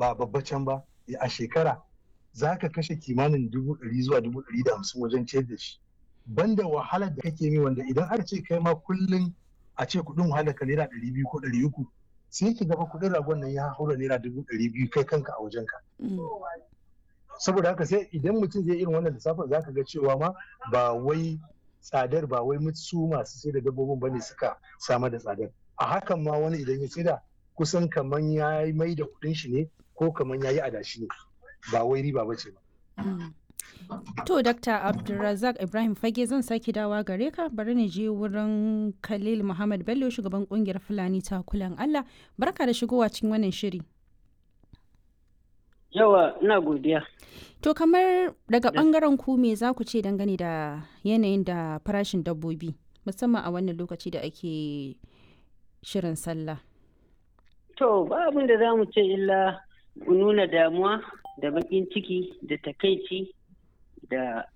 ba babba can ba a shekara za ka kashe kimanin dubu ɗari zuwa dubu ɗari da hamsin wajen ciyar da shi banda wahalar da kake mi wanda idan aka ce kai ma kullum a ce kuɗin wahalar ka naira ɗari biyu ko ɗari uku sai ki gaba kuɗin ragon nan ya haura naira dubu ɗari biyu kai kanka a wajen ka. saboda haka sai idan mutum zai irin wannan lissafin za ka ga cewa ma ba wai tsadar ba wai su masu sai da dabbobin bane suka samar da tsadar a hakan ma wani idan ya saida kusan kaman ya mai da kuɗin shi ne ko kaman ya yi adashi ne ba wai riba ba ce ba. To, Dr. Abdulrazak Ibrahim Fage zan sake dawa gare ka bari ni je wurin Khalil Muhammad Bello shugaban kungiyar Fulani ta kulan Allah. Barka da shigowa cikin wannan shiri. Yawa, ina godiya. To, kamar daga bangaren ku me za ku ce dangane da yanayin da farashin dabbobi, musamman a wannan lokaci da ake shirin sallah? To, ba abin da za mu ce illa mu nuna damuwa da baƙin ciki da takaici da